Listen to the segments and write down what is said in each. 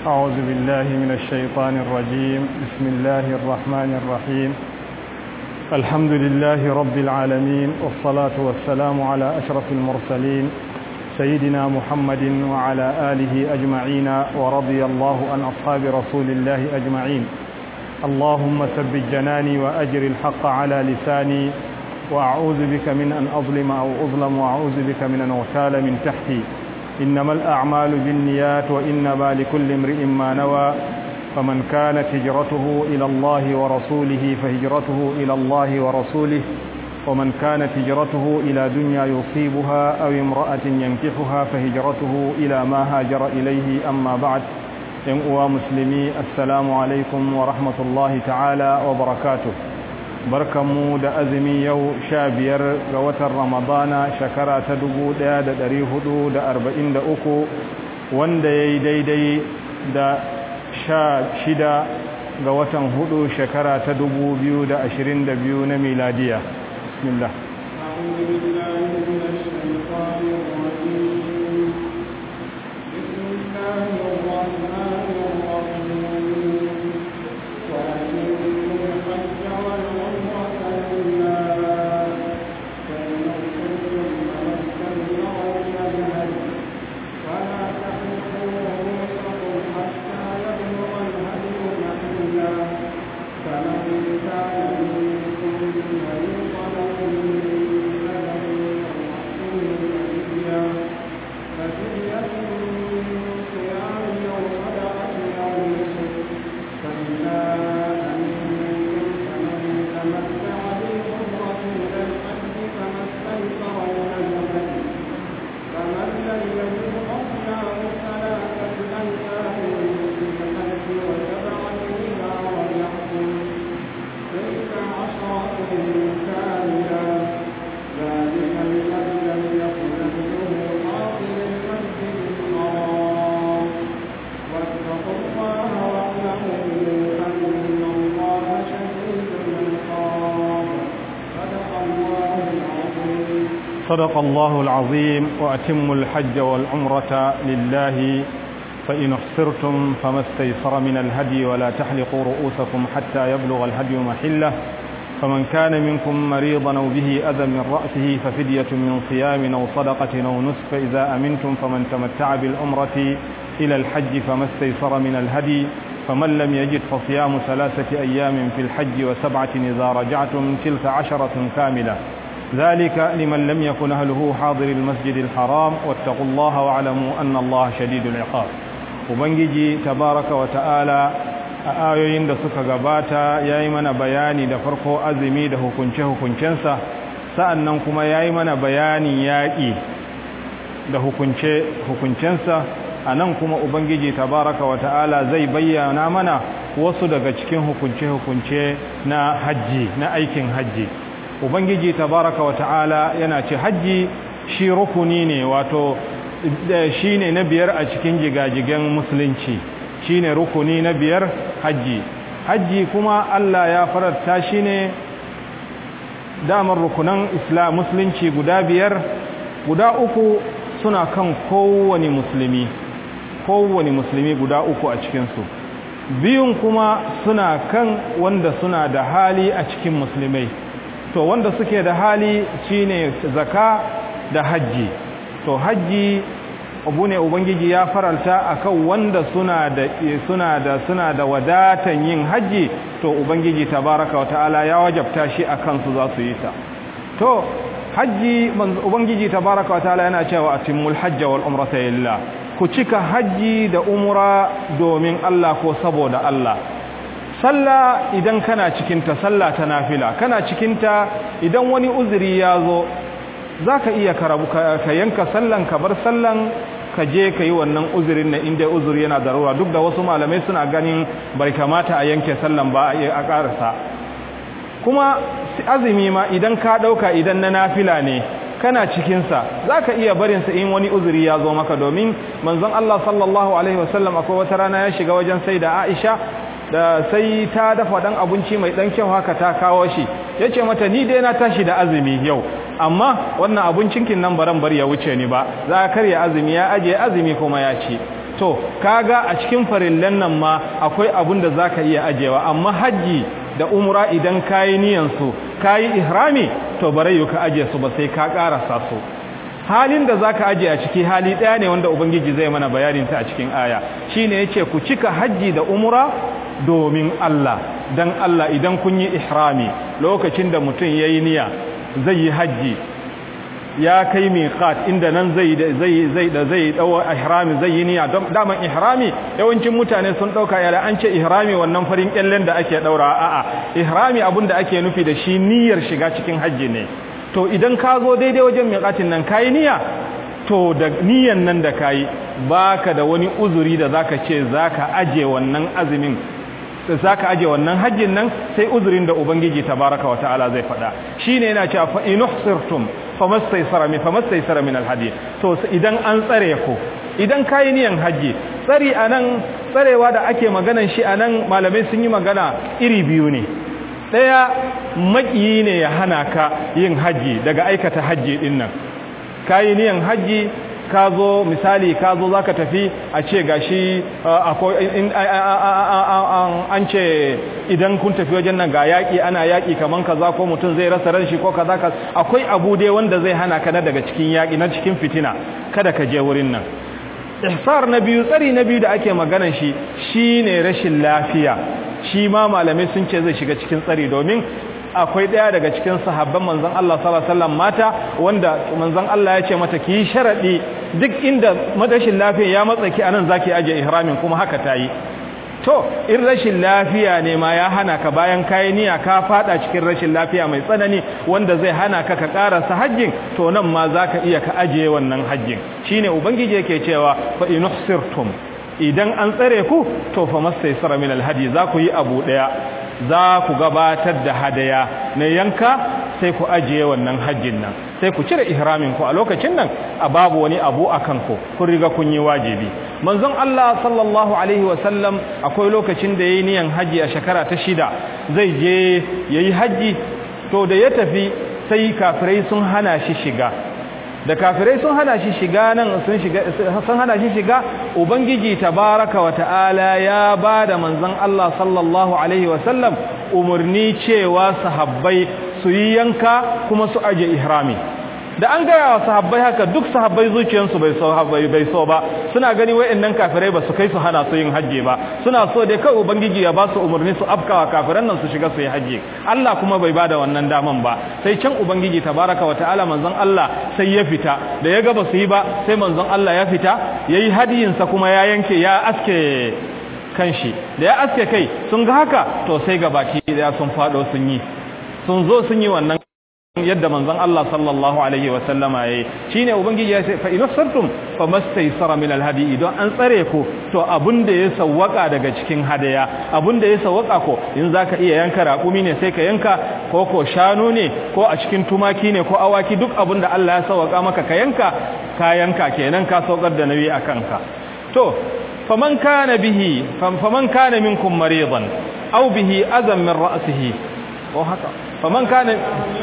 أعوذ بالله من الشيطان الرجيم بسم الله الرحمن الرحيم الحمد لله رب العالمين والصلاة والسلام على أشرف المرسلين سيدنا محمد وعلى آله أجمعين ورضي الله عن أصحاب رسول الله أجمعين اللهم ثبت جناني وأجر الحق على لساني وأعوذ بك من أن أظلم أو أظلم وأعوذ بك من أن أغتال من تحتي إنما الأعمال بالنيات وإنما لكل امرئ ما نوى فمن كانت هجرته إلى الله ورسوله فهجرته إلى الله ورسوله ومن كانت هجرته إلى دنيا يصيبها أو امرأة ينكحها فهجرته إلى ما هاجر إليه أما بعد ينقوى مسلمي السلام عليكم ورحمة الله تعالى وبركاته barkanmu da azumi yau sha biyar ga watan ramadana shekara ta dubu ɗaya da ɗari hudu da arba'in da uku wanda ya yi daidai da sha shida ga watan hudu shekara ta dubu biyu da ashirin da biyu na miladiya bismillah صدق الله العظيم وأتم الحج والعمرة لله فإن احصرتم فما استيسر من الهدي ولا تحلقوا رؤوسكم حتى يبلغ الهدي محله فمن كان منكم مريضا أو به أذى من رأسه ففدية من صيام أو صدقة أو نسك إذا أمنتم فمن تمتع بالعمرة إلى الحج فما استيسر من الهدي فمن لم يجد فصيام ثلاثة أيام في الحج وسبعة إذا رجعتم تلك عشرة كاملة ذلك لمن لم يكن أهله حاضر المسجد الحرام واتقوا الله واعلموا أن الله شديد العقاب ubangiji tabaraka wa ta'ala a ayoyin da suka gabata ya yi mana bayani da farko azumi da hukunce-hukuncensa sa'annan kuma ya yi mana bayanin yaƙi da hukunce-hukuncensa a nan kuma ubangiji tabaraka wa ta'ala zai bayyana mana wasu daga cikin hukunce-hukunce na hajji na aikin hajji ubangiji tabaraka wa ta'ala yana ce hajji shi rukuni ne wato shi ne na biyar a cikin jigajigen musulunci shi ne rukuni na biyar hajji hajji kuma Allah ya fararta shi ne damar rukunan islam musulunci guda biyar guda uku suna kan kowane musulmi kowane musulmi guda uku a cikinsu biyun kuma suna kan wanda suna da hali a cikin musulmai to wanda suke da hali shine zaka da hajji to hajji abu ne ubangiji ya faralta akan wanda suna da suna da suna da wadatan yin hajji to ubangiji tabaraka wa ta'ala ya wajabta shi akan su za su yi ta to hajji ubangiji tabaraka wa ta'ala yana cewa atimul hajja wal umrata lillah ku cika hajji da umra domin Allah ko saboda Allah sallah idan kana cikinta sallah ta nafila kana cikinta idan wani uzuri ya zo za ka iya karabu ka yanka sallan ka bar sallan ka je ka yi wannan uzurin na inda uzuri yana darura duk da wasu malamai suna ganin bai kamata a yanke sallan ba a ƙarasa kuma azumi ma idan ka ɗauka idan na nafila ne kana cikinsa za ka iya barinsa in wani uzuri ya zo maka domin manzon Allah sallallahu alaihi wasallam akwai wata rana ya shiga wajen sai da Aisha da sai ta dafa dan abinci mai dan kyau haka ta kawo shi yace mata ni dai na tashi da azumi yau amma wannan abincin kin nan baran bar ya wuce ni ba za ka karya azumi ya aje azumi kuma ya ci to kaga a cikin farillan nan ma akwai abun da zaka iya ajewa amma haji da umra idan kayi niyan su kayi ihrami to bare ka aje su ba sai ka karasa su halin da zaka aje a ciki hali daya ne wanda ubangiji zai mana bayanin ta a cikin aya shine yace ku cika haji da umra domin Allah dan Allah idan kun yi ihrami lokacin da mutum yayi niyya zai yi haji ya kai miqat inda nan zai zai zai da zai dawo ihrami zai yi niyya daman ihrami yawancin mutane sun dauka yara an ce ihrami wannan farin kyallen da ake daura a'a ihrami abinda ake nufi da shi niyyar shiga cikin haji ne to idan ka zo daidai wajen miqatin nan kai niyya to da niyyan nan da kai baka da wani uzuri da zaka ce zaka aje wannan azumin zaka aje wannan hajjin nan sai uzurin da ubangiji tabaraka wa ta'ala zai faɗa shine yana cewa fa inuhsirtum famastaysara min famastaysara min alhadi to idan an tsare ku idan kai niyan haji tsari anan tsarewa da ake maganan shi anan malamai sun yi magana iri biyu ne daya makiyi ne ya hana ka yin haji daga aikata haji din nan kai niyan haji ka zo misali ka zo za ka tafi a ce gashi an ce idan kun tafi wajen nan ga yaƙi ana yaƙi kaman kaza ko mutum zai rasa ran shi ko kaza ka akwai abu dai wanda zai hana ka na daga cikin yaƙi na cikin fitina kada ka je wurin nan ihsar na biyu tsari na biyu da ake maganan shi shine rashin lafiya shi ma malamai sun ce zai shiga cikin tsari domin akwai ɗaya daga cikin sahabban manzon Allah sallallahu alaihi wasallam mata wanda manzon Allah ya ce mata ki sharadi duk inda madashin lafiya ya matsa ki anan zaki aje ihramin kuma haka tayi to in rashin lafiya ne ma ya hana ka bayan kayi niyya ka fada cikin rashin lafiya mai tsanani wanda zai hana ka ka karasa hajjin to nan ma zaka iya ka aje wannan hajjin shine ubangiji yake cewa fa inuhsirtum idan an tsare ku to fa mastaysara min alhadi za ku yi abu daya za ku gabatar da hadaya na yanka sai ku ajiye wannan hajjin nan sai ku cire ihramin ku a lokacin nan a babu wani abu a kanku kun riga kun yi wajibi manzon Allah sallallahu alaihi wasallam akwai lokacin da yayi niyan haji a shekara ta shida zai je yayi haji to da ya tafi sai kafirai sun hana shi shiga da kafirai sun hana shi shiga nan sun shiga sun hana shi shiga ubangiji tabaraka wa ta'ala ya bada manzon Allah sallallahu alaihi wasallam umurni cewa sahabbai su yi yanka kuma su aje ihrami da an gaya wa sahabbai haka duk sahabbai zuciyarsu bai so bai so ba suna gani wayannan kafirai ba su kai su hana su yin hajji ba suna so dai kai ubangiji ya ba su umarni su afkawa kafiran nan su shiga su yi hajji Allah kuma bai bada wannan daman ba sai can ubangiji tabaraka wa ta'ala manzon Allah sai ya fita da ya ga ba su yi ba sai manzon Allah ya fita yayi hadiyin sa kuma ya yanke ya aske kanshi da ya aske kai sun ga haka to sai gabaki da sun fado sun yi sun zo sun yi wannan yadda manzon Allah sallallahu alaihi wa sallama yayi shine ubangiji ya ce fa inasartum famastaysara min alhadi idan an tsare ku to abunda ya sawwaka daga cikin hadaya abunda ya sawwaka ko in zaka iya yanka raƙumi ne sai ka yanka ko ko shanu ne ko a cikin tumaki ne ko awaki duk abunda Allah ya sawwaka maka ka yanka ka yanka kenan ka saukar da nabi akan ka to faman kana bihi faman kana minkum maridan aw bihi azam min ra'sihi ko haka faman kana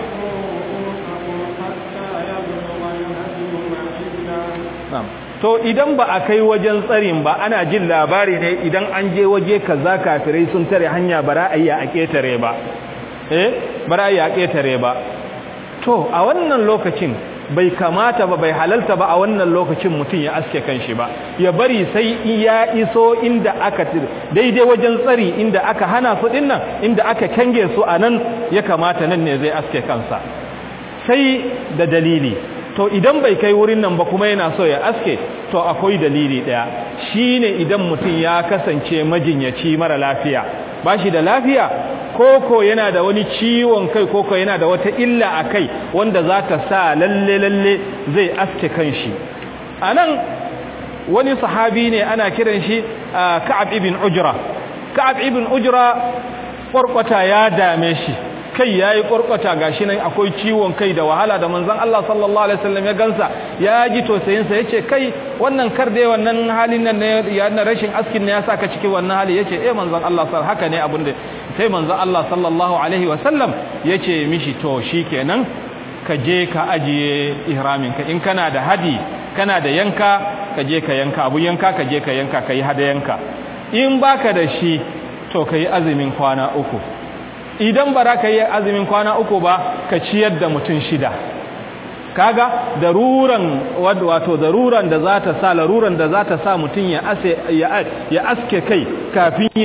to idan ba a kai wajen tsarin ba ana jin labari ne idan an je waje kaza kafirai sun tare hanya bara ayya a ketare ba eh bara ayya a ketare ba to a wannan lokacin bai kamata ba bai halalta ba a wannan lokacin mutum ya aske kanshi ba ya bari sai ya iso inda aka daidai wajen tsari inda aka hana su dinnan inda aka kange su anan ya kamata nan ne zai aske kansa sai da dalili to idan bai kai wurin nan ba kuma yana so ya aske to akwai dalili daya shine idan mutum ya kasance majinyaci mara lafiya bashi da lafiya koko yana da wani ciwon kai koko yana da wata illa a kai wanda za ta sa lalle lalle zai aske kanshi anan wani sahabi ne ana kiran shi Ka'ab ibn Ujra Ka'ab ibn Ujra kwarkwata ya dame shi kai yayi kurkwata gashi nan akwai ciwon kai da wahala da manzon Allah sallallahu alaihi wasallam ya gansa ya ji tosayin sa yace kai wannan kar dai wannan halin nan ne ya na rashin askin ne ya saka cikin wannan hali yace eh manzon Allah sallallahu haka ne abin da sai manzon Allah sallallahu alaihi wasallam yace mishi to shikenan ka je ka ajiye ihramin ka in kana da hadi kana da yanka ka je ka yanka abu yanka ka je ka yanka ka yi hadayanka in baka da shi to ka yi azumin kwana uku idan ba za ka yi azumin kwana uku ba ka ciyar da mutum shida kaga daruran wato daruran da za ta sa laruran da za ta sa mutum ya ase ya aske kai kafin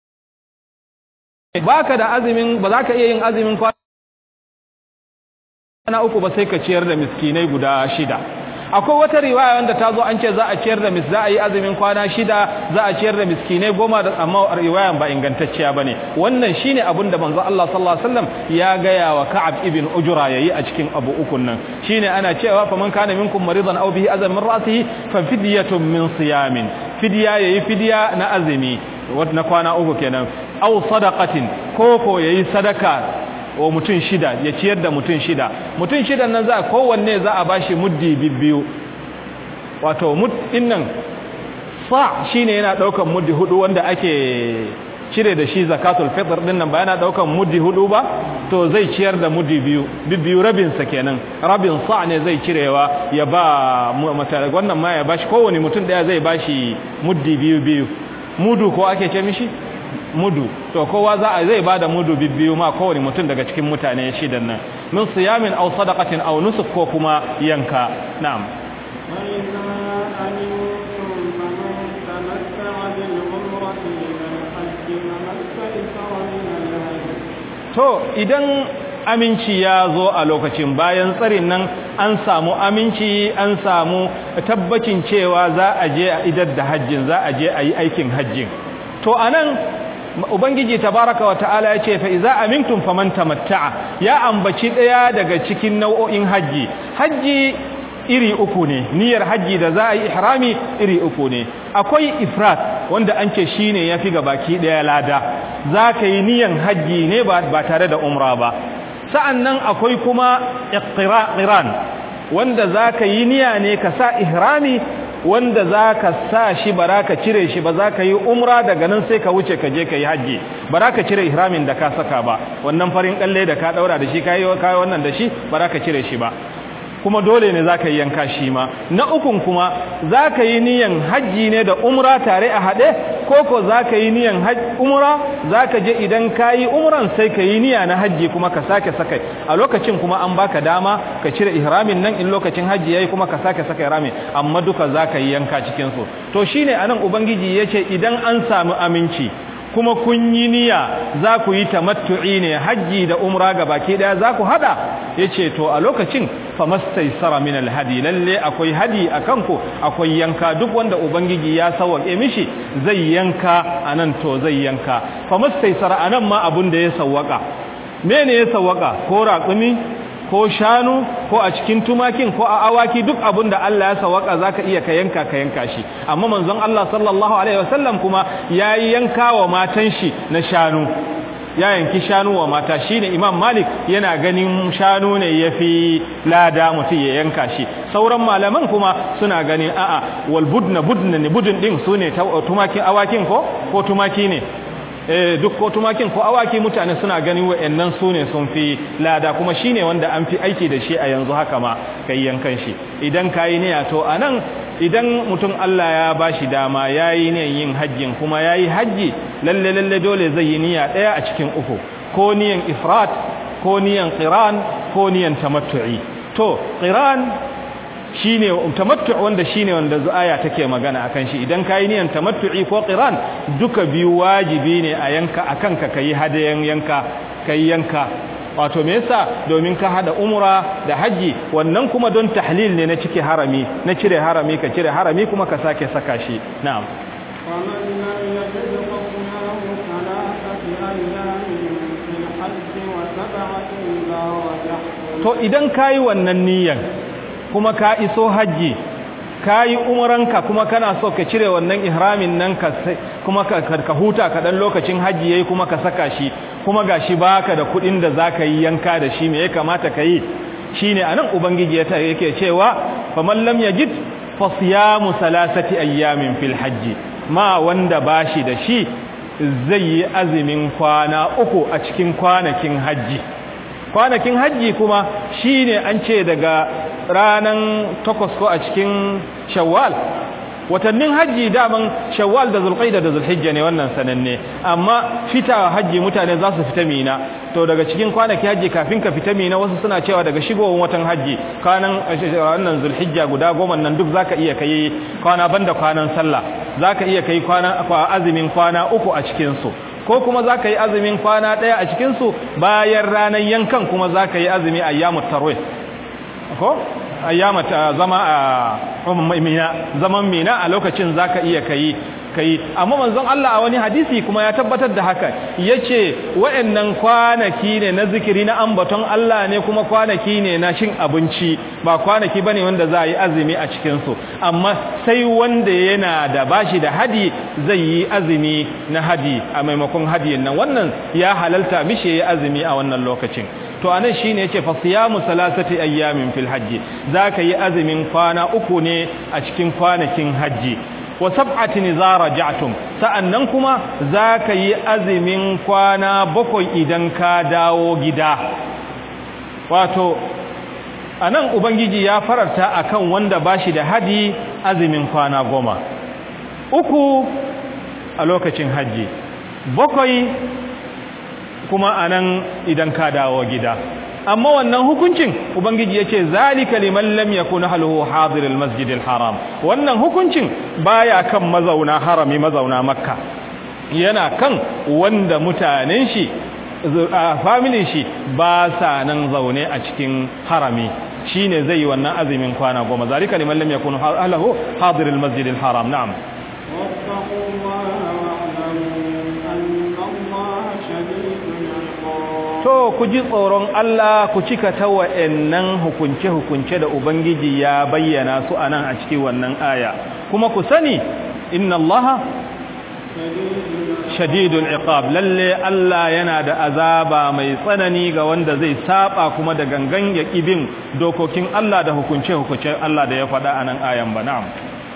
baka da azumin ba za ka iya yin azumin kwana uku ba sai ka ciyar da miskinai guda shida akwai wata riwaya wanda ta zo an ce za a ciyar da mis za a yi azumin kwana shida za a ciyar da miskinai goma da amma riwayan ba ingantacciya bane wannan shine abin da manzo Allah sallallahu alaihi wasallam ya gaya wa Ka'ab ibn Ujra yayi a cikin abu ukun nan shine ana cewa faman kana minkum maridan aw bihi azam min ra'sihi fa fidyatun min siyamin fidya yayi fidya na azumi na kwana uku kenan aw sadaqatin koko yayi sadaka wa mutum shida ya ciyar da mutum shida mutum shidan nan za kowanne za a bashi muddi bibbiyu wato muddin nan sa shine yana daukan muddi hudu wanda ake cire da shi zakatul fitr din nan ba yana daukan muddi hudu ba to zai ciyar da muddi biyu bibbiyu rabin sa kenan rabin sa ne zai cirewa ya ba mata wannan ma ya bashi kowanne mutum daya zai bashi muddi biyu biyu mudu ko ake ce mishi mudu to kowa za a zai bada mudu bibbiyu ma kowane mutum daga cikin mutane shidan nan min siyamin aw sadaqatin aw nusuk ko kuma yanka na'am to idan aminci ya zo a lokacin bayan tsarin nan an samu aminci an samu tabbacin cewa za a je a idar da hajjin za a je a yi aikin hajjin to anan ubangiji tabaraka wata'ala ya ce fa iza amintum faman tamatta'a ya ambaci daya daga cikin nau'o'in haji haji iri uku ne niyyar haji da za a yi ihrami iri uku ne akwai ifrat wanda an ce shine yafi ga baki daya lada zaka yi niyyar haji ne ba ba tare da umra ba sa'annan akwai kuma iqtiran wanda zaka yi niyya ne ka sa ihrami wanda za ka sa shi ba ka cire shi ba za ka yi umra daga nan sai ka wuce ka je ka yi hajji ba za ka cire ihramin da ka saka ba wannan farin kalle da ka daura da shi ka yi wannan da shi ba za ka cire shi ba kuma dole ne za ka yi yanka shi ma na ukun kuma za ka yi niyan hajji ne da umra tare a haɗe ko ko za ka yi niyan umra za ka je idan ka yi umran sai ka yi niyya na hajji kuma ka sake saka a lokacin kuma an baka dama ka cire ihramin nan in lokacin hajji yayi kuma ka sake saka ihramin amma duka za ka yi yanka cikin su to shine anan ubangiji yace idan an samu aminci kuma kun yi niyya za ku yi tamattu'i ne hajji da umra ga baki daya za ku hada yace to a lokacin famastaysara min alhadi lalle akwai hadi akan ku akwai yanka duk wanda ubangiji ya sawwake mishi zai yanka anan to zai yanka famastaysara anan ma abun da ya sawwaka mene ya sawwaka ko raƙumi ko shanu ko a cikin tumakin ko a awaki duk abin da Allah ya sawaka zaka iya ka yanka ka yanka shi amma manzon Allah sallallahu alaihi wasallam kuma yayi yanka wa matan shi na shanu ya yanki shanu wa mata shine Imam Malik yana ganin shanu ne yafi lada mutum ya yanka shi sauran malaman kuma suna ganin a'a wal budna budna ne budun din sune tumakin awakin ko ko tumaki ne eh duk ko tumakin ko awaki mutane suna ganin wayannan sune sun fi lada kuma shine wanda an fi aiki da shi a yanzu haka ma kai yankan shi idan kai niyya to anan idan mutum Allah ya bashi dama yayi ne yin hajjin kuma yayi haji lalle lalle dole zai yi niyya daya a cikin uku ko niyan ifrat ko niyan qiran ko niyan tamattu'i to qiran shine tamattu' wanda shine wanda aya take magana akan shi idan kai niyan tamattu'i ko qiran duka biyu wajibi ne a yanka akan ka kai hadayan yanka kai yanka wato me yasa domin ka hada umra da haji wannan kuma don tahlil ne na cike harami na cire harami ka cire harami kuma ka sake saka shi na'am ومن لم يجد فصيام ثلاثة أيام في الحج وسبعة إذا رجعتم to idan kayi wannan niyan kuma ka iso haji kayi umranka kuma kana so ka cire wannan ihramin nan ka kuma ka, ka huta ka dan lokacin haji yayi kuma ka saka shi kuma gashi baka da kudin da zaka yi yanka da shi me ya kamata ka yi shine anan ubangiji ya yake cewa faman lam yajid fa siyamu salasati ayyamin fil hajji ma wanda bashi da shi zai yi azumin kwana uku a cikin kwanakin haji kwanakin hajji kuma shine an ce daga ranan takwas ko a cikin shawwal watannin hajji daman shawwal da zulqaida da zulhijja ne wannan sananne amma fita hajji mutane za su fita mina to daga cikin kwanaki hajji kafin ka fita mina wasu suna cewa daga shigowar watan hajji kwanan wannan zulhijja guda goma nan duk zaka iya kai kwana banda kwanan sallah zaka iya kai kwana azumin kwana uku a cikin su ko kuma zaka yi azumin kwana daya a cikin su bayan ranar yankan kuma zaka yi azumi ayyamut tarwih ko ayyamata zama a mina zaman mina a lokacin zaka iya kai kai amma manzon Allah a wani hadisi kuma ya tabbatar da haka yace wayannan kwanaki ne na zikiri na ambaton Allah ne kuma kwanaki ne na cin abinci ba kwanaki bane wanda za a yi azumi a cikin su amma sai wanda yana da bashi da hadi zai yi azumi na hadi a maimakon hadiyin nan wannan ya halalta mishi ya azumi a wannan lokacin to anan shine yace fa siyamu salasati ayyamin fil hajji zaka yi azumin kwana uku ne a cikin kwanakin hajji wa sab'atin idza raja'tum sa'annan kuma zaka yi azumin kwana bakwai idan ka dawo gida wato anan ubangiji ya fararta akan wanda bashi da hadi azumin kwana goma uku a lokacin hajji bakwai kuma anan idan ka dawo gida amma wannan hukuncin ubangiji yace zalika liman lam yakun haluhu hadir almasjid alharam wannan hukuncin baya kan mazauna harami mazauna makka yana kan wanda mutanen shi family shi ba sa nan zaune a cikin harami shine zai yi wannan azumin kwana goma zalika liman lam yakun haluhu hadir almasjid alharam na'am واتقوا الله واعلموا أن الله شديد العقاب to ku ji tsoron Allah ku cika ta wa'annan hukunce-hukunce da Ubangiji ya bayyana su a nan a cikin wannan aya kuma ku sani inna Allah shadidul iqab lalle Allah yana da azaba mai tsanani ga wanda zai saba kuma da gangan ya kibin dokokin Allah da hukunce-hukunce Allah da ya faɗa a nan ayan ba na'am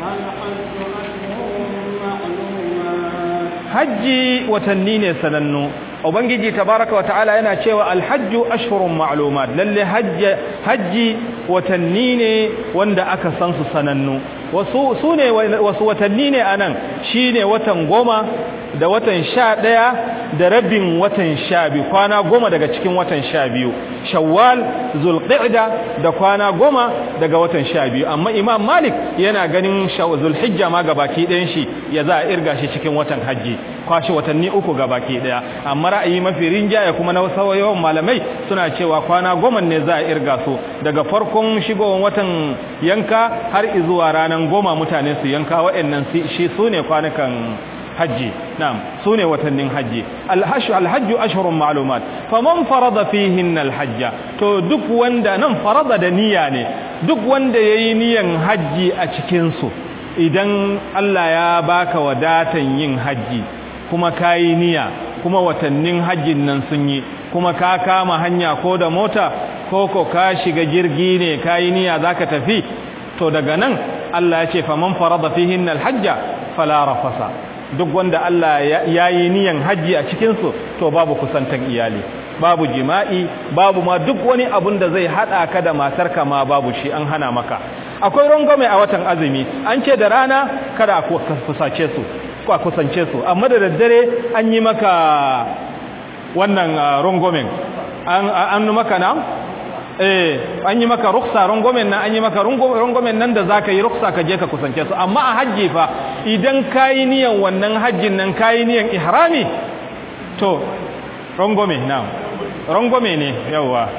hajji watanni ne sanannu ubangiji tabaraka wa ta'ala yana cewa alhajju ashhurun ma'lumat lalle hajji watanni ne wanda aka san su sanannu wasu sune wasu watanni ne anan shine watan goma da watan sha ɗaya da rabin watan sha biyu kwana goma daga cikin watan sha biyu shawwal zulqa'da da kwana goma daga watan sha biyu amma imam malik yana ganin zulhijja ma gabaki ɗayan shi ya za a irga shi cikin watan hajji kwashi watanni uku gabaki ɗaya amma ra'ayi mafi rinjaya kuma na wasu yawan malamai suna cewa kwana goma ne za a irga su daga farkon shigowar watan yanka har zuwa ranar goma mutane su yanka waɗannan shi su ne kwanukan hajji na'am sune watannin hajji alhajju alhajju ashhurun ma'lumat faman farada fihin alhajja to duk wanda nan farada da niyya ne duk wanda yayi niyan hajji a cikin su idan Allah ya baka wadatan yin hajji kuma kayi niyya kuma watannin hajjin nan sun yi kuma ka kama hanya ko da mota ko ko ka shiga jirgi ne kayi niyya zaka tafi to daga nan Allah ya ce faman farada fihin alhajja fala rafasa duk wanda Allah ya yi niyan hajji a cikinsu to babu kusantan iyali babu jima'i babu ma duk wani abun da zai hada ka da matarka ma babu shi an hana maka akwai rangwame a watan azumi an ce da rana kada a kusace su ko a kusance su amma da daddare an yi maka wannan rangwamen an maka na eh an yi maka ruksa rangomen nan an yi maka rangomen nan da zaka yi ruksa ka je ka kusance su amma a hajji fa idan kayi niyan wannan hajjin nan kayi niyan ihrami to rangome na rangome ne yawa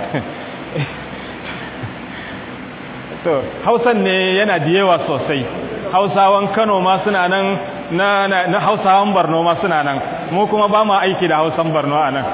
to hausan ne yana da yawa sosai hausawan kano ma suna nan na, na, na hausawan barno ma suna nan mu kuma ba mu aiki da hausan barno a nan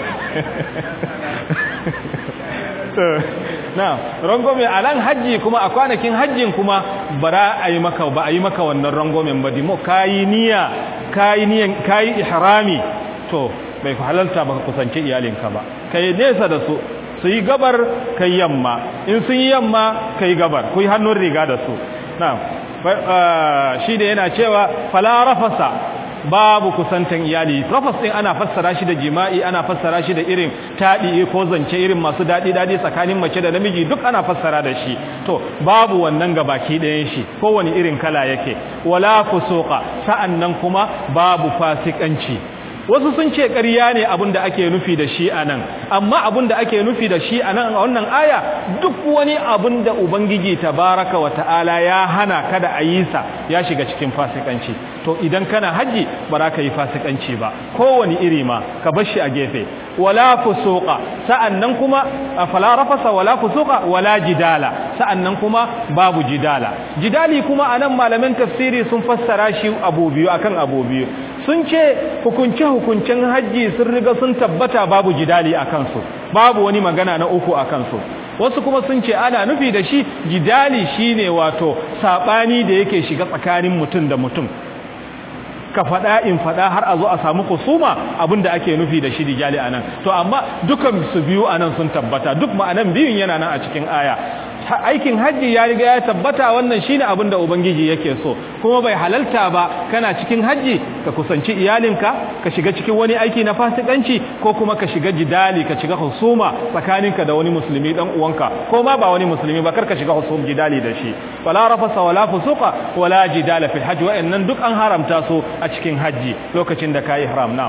na rangome a nan hajji kuma a kwanakin hajjin kuma bara a yi maka ba a yi maka wannan rangomen ba dimo kayi niyya kayi niyan kayi ihrami to bai halalta baka kusance iyalinka ba kai nesa da su su yi gabar kai yamma in sun yi yamma kai gabar ku yi hannun riga da su na shi da yana cewa fala rafasa babu kusantan iyali rafas din ana fassara shi da jima'i ana fassara shi da irin tadi ko zance irin masu dadi dadi tsakanin mace da namiji duk ana fassara da shi to babu wannan gabaki ɗayan shi kowane irin kala yake wala fusuqa sa'annan kuma babu fasikanci wasu sun ce ƙarya ne abin da ake nufi da shi a nan amma abin da ake nufi da shi a nan a wannan aya duk wani abin da ubangiji tabaraka wa ta'ala ya hana kada a yi sa ya shiga cikin fasikanci to idan kana haji ba za ka yi fasikanci ba kowane iri ma ka bar shi a gefe wala fusuqa sa'annan kuma fala rafasa wala fusuqa wala jidala sa'annan kuma babu jidala jidali kuma anan malaman tafsiri sun fassara shi abu biyu akan abu biyu sun ce hukunce hukuncen haji sun riga sun tabbata babu jidali a kansu babu wani magana na uku a kansu wasu kuma sun ce ana nufi da shi jidali shine wato sabani da yake shiga tsakanin mutum da mutum ka faɗa in faɗa har a zo a samu kusuma abinda ake nufi da shi dijali anan to amma dukan su biyu anan sun tabbata duk ma'anan biyun yana nan a cikin aya aikin hajji ya riga ya tabbata wannan shine abin da ubangiji yake so kuma bai halalta ba kana cikin hajji ka kusanci iyalinka ka shiga cikin wani aiki na fasikanci ko kuma ka shiga jidali ka shiga husuma tsakaninka da wani musulmi dan uwanka ko ma ba wani musulmi ba kar ka shiga husum jidali da shi wala rafasa wala fusuqa wala jidala fil hajj wa'annan duk an haramta su a cikin hajji lokacin da kai ihram na'am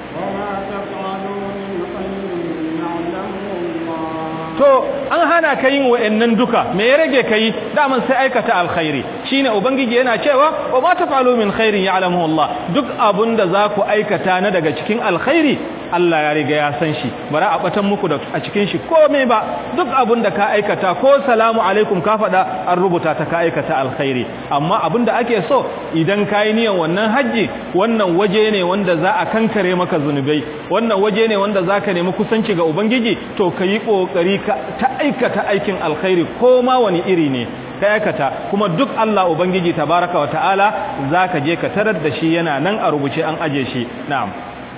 to an hana ka yin wa'annan duka me ya rage kai daman sai aikata alkhairi shine ubangiji yana cewa wa ma tafalu min khairin ya'lamuhu Allah duk abunda za ku aikata na daga cikin alkhairi Allah ya riga ya san shi bara a batan muku da a cikin shi komai ba duk abin da ka aikata ko salamu alaikum ka faɗa an rubuta ta ka aikata alkhairi amma abin da ake so idan ka yi niyan wannan hajji wannan waje ne wanda za a kankare maka zunubai wannan waje ne wanda za ka nemi kusanci ga ubangiji to ka yi ƙoƙari ka ta aikata aikin alkhairi ko ma wani iri ne ka aikata kuma duk Allah ubangiji tabaraka wa ta'ala za ka je ka tarar da shi yana nan a rubuce an aje shi na'am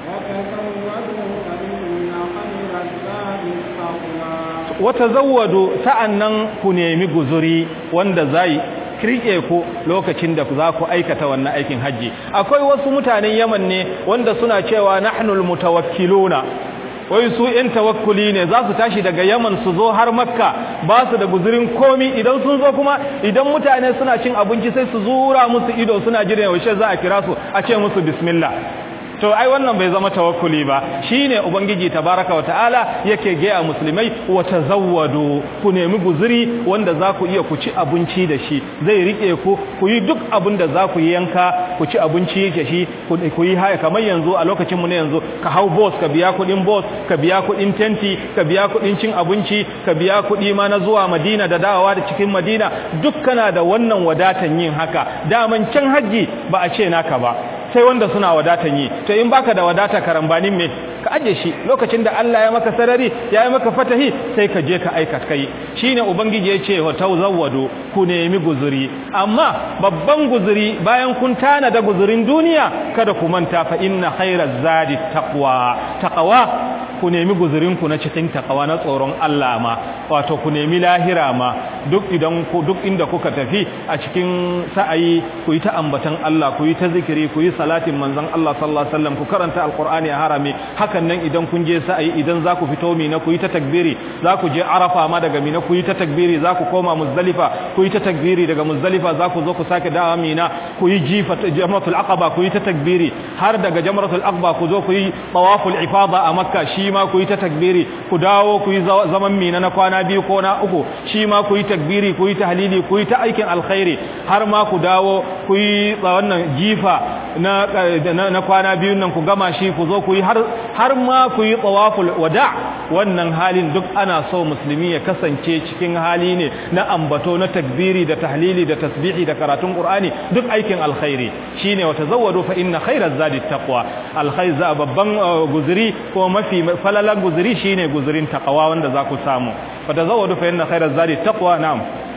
wata zawwado sa'annan ku nemi guzuri wanda zai kirke ku lokacin da za ku aikata wannan aikin hajji akwai wasu mutanen Yaman ne wanda suna cewa nahnul mutawakkiluna wai su ‘yan tawakkuli ne za su tashi daga yaman su zo har makka ba su da guzurin komi idan sun zo kuma idan mutane suna cin abinci sai su zura musu ido suna jiran yaushe za a kira su a ce musu bismillah to ai wannan bai zama tawakkuli ba shine ubangiji tabaraka wa ta'ala yake gaya musulmai wa tazawwadu ku nemi guzuri wanda za ku iya ku ci abinci da shi zai rike ku ku yi duk abin da za ku yi yanka ku ci abinci da shi ku yi haya kamar yanzu a lokacin mu ne yanzu ka hau boss ka biya kuɗin boss ka biya kuɗin tenti ka biya kuɗin cin abinci ka biya kuɗi ma na zuwa Madina da dawowa da cikin Madina duk kana da wannan wadatan yin haka daman can haji ba a ce naka ba sai wanda suna wadatan yi to in baka da wadata karambanin me ka aje shi lokacin da Allah ya maka sarari ya yi maka fatahi sai ka je ka aika kai shine ubangiji ya ce wa tawzawwadu ku nemi guzuri amma babban guzuri bayan kun tana da guzurin duniya kada ku manta fa inna khairaz zadi taqwa taqwa ku nemi guzurinku na cikin takawa na tsoron Allah ma wato ku nemi lahira ma duk idan ku duk inda kuka tafi a cikin sa'ayi ku yi ta ambatan Allah ku yi ta zikiri ku yi salatin manzon Allah sallallahu alaihi wasallam ku karanta alqur'ani a harami hakan nan idan kun je sa'ayi idan za ku fito mina ku yi ta takbiri za ku je arafa ma daga mina ku yi ta takbiri za ku koma muzdalifa ku yi ta takbiri daga muzdalifa za ku zo ku sake dawo mina ku yi jifa jamratul aqaba ku yi ta takbiri har daga jamratul aqaba ku zo ku yi tawaful ifada a makka shi ma ku yi ta takbiri ku dawo ku yi zaman mina na kwana biyu ko na uku shi ma ku yi takbiri ku yi tahlili ku yi ta aikin alkhairi har ma ku dawo ku yi wannan jifa na, na, kwana biyun nan ku gama shi ku zo ku yi har, har ma ku yi tawaful wada wannan halin duk ana so musulmi ya kasance cikin hali ne na ambato na takbiri da tahlili da tasbihi da karatun qur'ani duk aikin alkhairi shine wa tazawwadu fa inna khairaz zadi taqwa alkhair za babban guzuri ko mafi falalan guzuri shine guzurin taqwa wanda za ku samu fa tazawwadu fa inna khairaz zadi taqwa na'am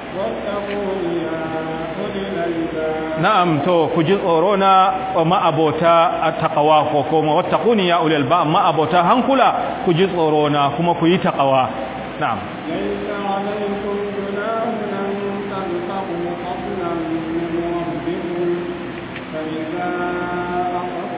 na'am to ku ji tsoro na ma'abota taqwa ko kuma wattaquni ya ulil ba ma'abota hankula ku ji tsoro na kuma ku yi taqwa na'am ليس عليكم جناح أن تبتغوا فضلا من ربكم فإذا أخذتم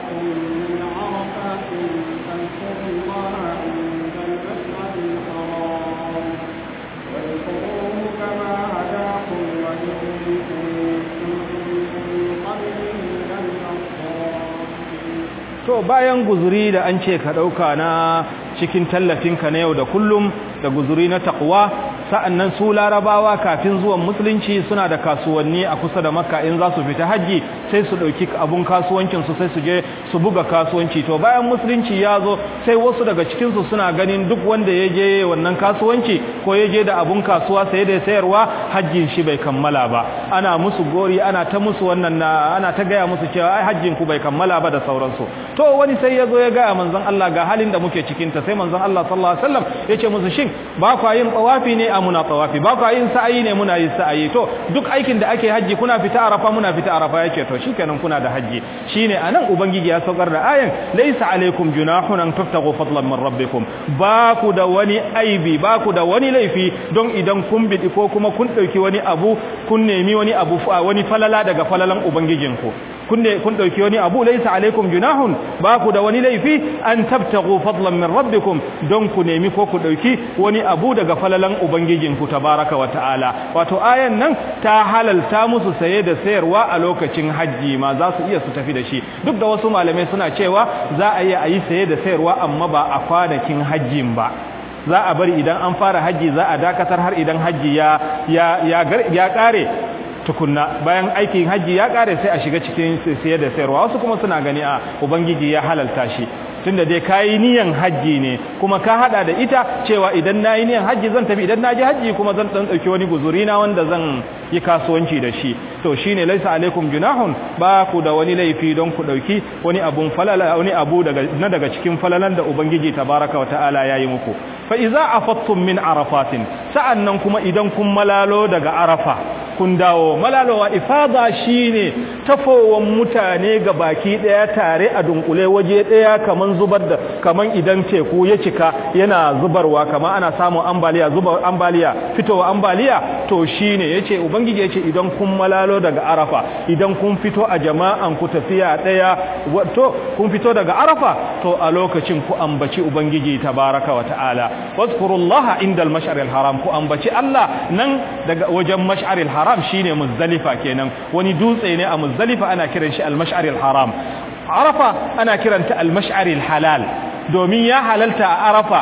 to bayan guzuri da an ce ka ɗauka na cikin tallafinka na yau da kullum da guzuri na takwa sa'annan su larabawa kafin zuwan musulunci suna da kasuwanni a kusa da makka in za su fita hajji sai su ɗauki abun kasuwancinsu sai su je su buga kasuwanci to bayan musulunci ya zo sai wasu daga cikinsu suna ganin duk wanda ya je wannan kasuwanci ko ya je da abun kasuwa sai da sayarwa hajjin shi bai kammala ba ana musu gori ana ta musu wannan ana ta gaya musu cewa ai hajjin ku bai kammala ba da sauransu to wani sai ya zo ya gaya manzon Allah ga halin da muke cikin ta sai manzon Allah sallallahu alaihi wasallam ya ce musu shin ba kwa yin tawafi ne a muna tawafi ba kwa yin sa'ayi ne muna yin sa'ayi to duk aikin da ake hajji kuna fita arafa muna fita arafa yake to shikenan kuna da hajji shine anan ubangiji ya saukar da ayan laysa alaikum junahun an taftagu fadlan min rabbikum ba ku da wani aibi ba ku da wani laifi don idan kun bidi ko kuma kun dauki wani abu kun nemi wani abu wani falala daga falalan ubangijinku kun ne kun dauki wani abu laysa alaikum junahun ba ku da wani laifi an tabtagu fadlan min rabbikum don ku nemi ko ku dauki wani abu daga falalan ubangijinku tabaraka wa ta'ala wato ayan nan ta halalta musu saye da sayarwa a lokacin hajji ma za su iya su tafi da shi duk da wasu malamai suna cewa za a iya ayi saye da sayarwa amma ba a kwanakin hajjin ba za a bari idan an fara hajji za a dakatar har idan hajji ya ya ya kare tukunna bayan aikin hajji ya kare sai a shiga cikin sayar da sayarwa wasu kuma suna gani a ubangiji ya halalta shi tunda dai kayi niyan hajji ne kuma ka hada da ita cewa idan nayi niyan hajji zan tafi idan naji hajji kuma zan dan dauki wani guzuri na wanda zan yi kasuwanci da shi to shine laisa alaikum junahun ba ku da wani laifi don ku dauki wani abun falala wani abu daga na daga cikin falalan da ubangiji tabaraka wataala yayi muku fa iza afattum min arafatin sa'annan kuma idan kun malalo daga arafa kun dawo malalowa ifada shine tafowan mutane ga baki daya tare a dunkule waje daya kaman zubar da kaman idan teku ya cika yana zubarwa kaman ana samun ambaliya zubar ambaliya fitowa ambaliya to shine yace ubangiji yace idan kun malalo daga arafa idan kun fito a jama'an ku tafiya daya to kun fito daga arafa to a lokacin ku ambaci ubangiji tabaraka wa ta'ala wazkurullaha indal mash'aril haram ku ambaci Allah nan daga wajen mash'aril haram shine muzdalifa kenan wani dutse ne a muzdalifa ana kiran shi al-mash'aril haram arafa ana kiranta al-mash'aril halal domin ya halalta a arafa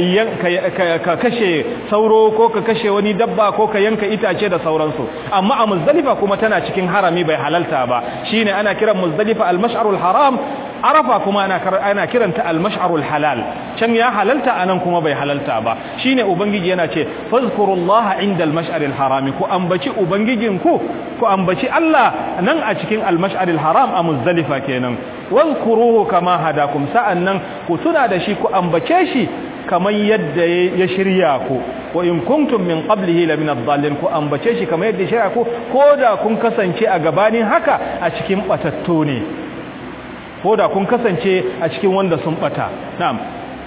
ka kashe sauro ko ka kashe wani dabba ko ka yanka itace da sauransu amma a muzdalifa kuma tana cikin harami bai halalta ba shine ana kiran muzdalifa al-mash'arul haram arafa kuma ana ana kiranta al-mash'arul halal can ya halalta anan kuma bai halalta ba shine ubangiji yana ce fazkurullaha indal mash'aril harami ku ambaci ubangijinku ku ambaci Allah nan a cikin al-mash'aril haram a muzdalifa kenan wazkuruhu kama hadakum sa'annan ku tuna da shi ku ambace shi kamar yadda ya shirya ku wa in kuntum min qablihi la min ad-dallin ku ambace shi kamar yadda ya shirya ku koda kun kasance a gabanin haka a cikin batattu ne koda kun kasance a cikin wanda sun bata na'am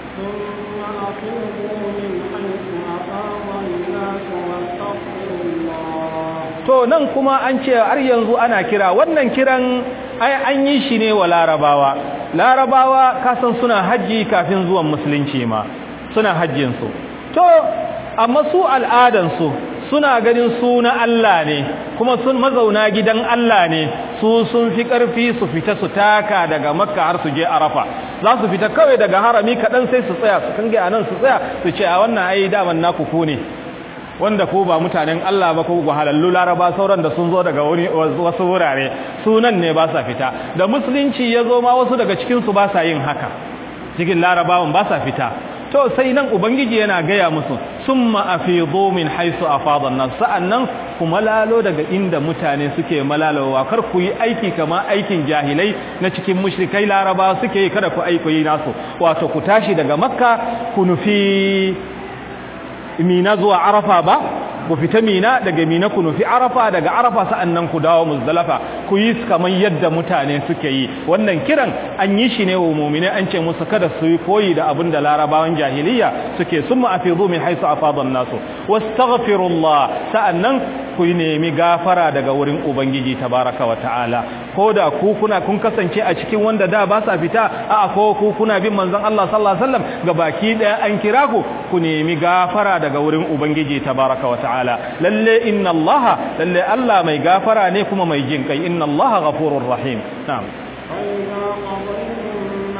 to nan kuma an ce har yanzu ana kira wannan kiran ai an yi shi ne wa larabawa larabawa kasan suna hajji kafin zuwan musulunci ma suna hajjinsu to amma su al'adansu suna ganin su na Allah ne kuma sun mazauna gidan Allah ne su sun fi ƙarfi su fita su taka daga makka har su je arafa za su fita kawai daga harami kaɗan sai su tsaya su kange a nan su tsaya su ce a wannan ai daman naku ku ne wanda ko ba mutanen Allah ba ko halallu laraba sauran da sun zo daga wasu wurare sunan ne ba sa fita da musulunci ya zo ma wasu daga cikinsu ba sa yin haka cikin larabawan ba sa fita to sai nan ubangiji yana gaya musu summa afidu min haisu afadan nas sa'annan ku malalo daga inda mutane suke malalowa kar ku yi aiki kama aikin jahilai na cikin mushrikai laraba suke yi kada ku aiki nasu wato ku tashi daga makka ku nufi mina zuwa arafa ba ku fita mina daga mina ku nufi arafa daga arafa sa'annan ku dawo muzdalafa ku yi kamar yadda mutane suke yi wannan kiran an yi shi ne wa mu'mini an ce musu kada su yi koyi da abin da larabawan jahiliya suke summa afidu min haisu afadan nasu wastaghfirullah sa'annan ku nemi gafara daga wurin ubangiji tabaraka wa ta'ala ko da ku kuna kun kasance a cikin wanda da ba sa fita a ko ku kuna bin manzon Allah sallallahu alaihi wasallam gabaki daya an kira ku ku nemi gafara daga wurin ubangiji tabaraka wa ta'ala lalle inna Allah lalle Allah mai gafara ne kuma mai jin kai inna Allah ghafurur rahim na'am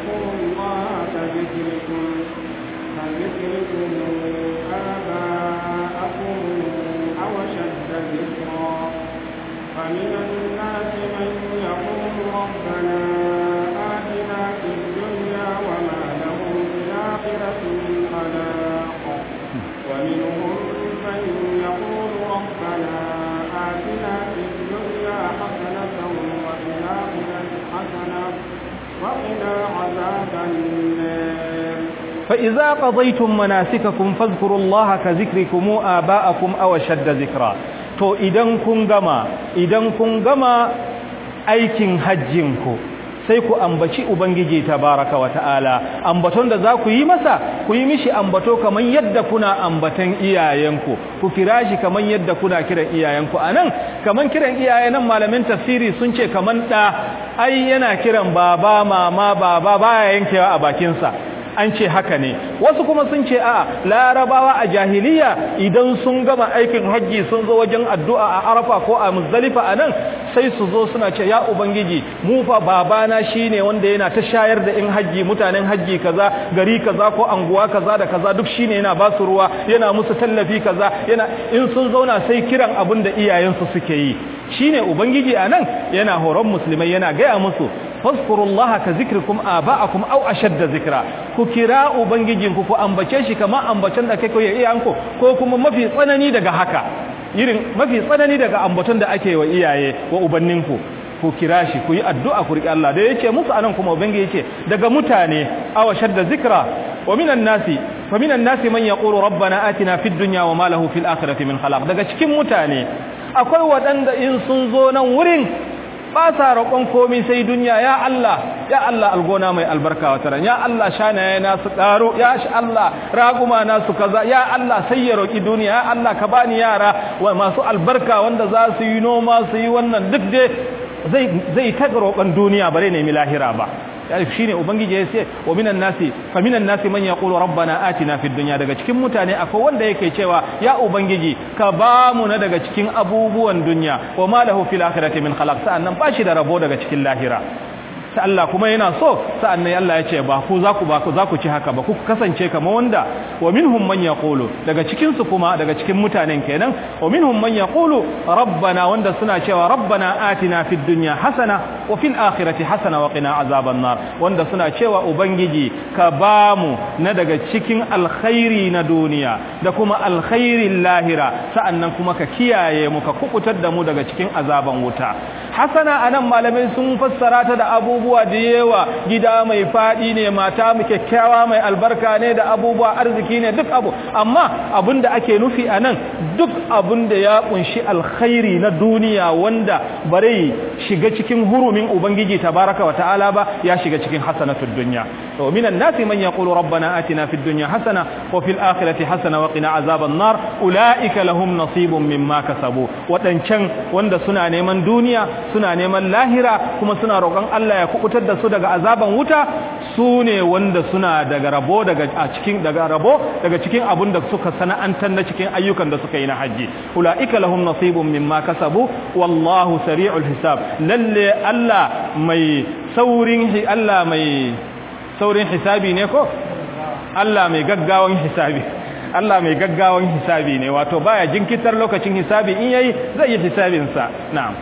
واذكروا الله كذكركم كذكركم آباءكم أو أشد ذكرا فمن الناس من يقول ربنا آتنا في الدنيا وما له في الآخرة من خلاق ومنهم من يقول ربنا آتنا في الدنيا حسنة وفي الآخرة حسنة وقنا عذاب النار فإذا قضيتم مناسككم فاذكروا الله كذكركم آباءكم أو شد ذكرا to idan kun gama idan kun gama aikin hajjinku sai ku ambaci ubangiji tabaraka wa ta'ala ambaton da za ku yi masa ku yi mishi ambato kaman yadda kuna ambatan iyayenku ku kira shi kaman yadda kuna kiran iyayenku anan kaman kiran iyaye nan malamin tafsiri sun ce kaman da ai yana kiran baba mama baba baya yankewa a bakinsa an ce haka ne wasu kuma sun ce a larabawa a jahiliya idan sun gama aikin hajji sun zo wajen addu'a a arafa ko a muzdalifa a nan sai su zo suna ce ya ubangiji mu fa babana shine wanda yana ta shayar da in hajji mutanen hajji kaza gari kaza ko anguwa kaza da kaza duk shine yana ba su ruwa yana musu tallafi kaza yana in sun zauna sai kiran abin da iyayensu suke yi shine ubangiji a nan yana horon musulmai yana gaya musu fazkurullaha ka zikrikum aba'akum aw ashadda zikra ku kira ubangijinku ku ambace shi kamar ambacen da kake yi iyanku ko kuma mafi tsanani daga haka irin mafi tsanani daga ambaton da ake wa iyaye wa ubanninku ku kira shi ku yi addu'a ku riƙe Allah da yace musu anan kuma ubangiji yace daga mutane aw ashadda zikra wa minan nasi fa minan nasi man yaqulu rabbana atina fid dunya wa ma lahu fil akhirati min khalaq daga cikin mutane akwai waɗanda in sun zo nan wurin ba sa roƙon komai sai duniya ya Allah ya Allah algona mai albarka wata ran ya Allah shanaye na su ƙaro ya shi Allah raguma na su kaza ya Allah sai ya roƙi duniya ya Allah ka bani yara wa masu albarka wanda za su yi noma su yi wannan duk dai zai zai ta roƙon duniya bare ne mi lahira ba shine ubangiji ya ce wa minan nasi fa minan nasi man yaqulu rabbana atina fid dunya daga cikin mutane akwai wanda yake cewa ya ubangiji ka ba mu na daga cikin abubuwan dunya wa ma lahu fil akhirati min khalaq sa'annan ba shi da rabo daga cikin lahira ta Allah kuma yana so sa'annan Allah ya ce ba ku za ku ba ku za ku ci haka ba ku kasance kamar wanda wa minhum man yaqulu daga cikin su kuma daga cikin mutanen kenan wa minhum man yaqulu rabbana wanda suna cewa rabbana atina fid dunya hasana wa fil akhirati hasana wa qina azaban nar wanda suna cewa ubangiji ka bamu na daga cikin alkhairi na duniya da kuma alkhairin lahira sa'annan kuma ka kiyaye mu ka kukutar da mu daga cikin azaban wuta hasana anan malamai sun fassara ta da abubuwa da yawa gida mai fadi ne mata mu kyakkyawa mai albarka ne da abubuwa arziki ne duk abu amma abinda ake nufi anan duk abinda ya kunshi alkhairi na duniya wanda bare shiga cikin hurumin ubangiji tabaraka wa ta'ala ba ya shiga cikin hasanatud dunya to minan nasi man yaqulu rabbana atina fid dunya hasana wa fil akhirati hasana wa qina azaban nar ulaika lahum nasibun mimma kasabu wadancan wanda suna neman duniya suna neman lahira kuma suna roƙon Allah ya kubutar da su daga azaban wuta su ne wanda suna daga rabo daga a cikin daga rabo daga cikin abun da suka sana'antar na cikin ayyukan da suka yi na haji ulaika lahum nasibun mimma kasabu wallahu sari'ul hisab lalle Allah mai saurin Allah mai saurin hisabi ne ko Allah mai gaggawan hisabi Allah mai gaggawan hisabi ne wato baya jinkitar lokacin hisabi in yayi zai yi hisabin sa na'am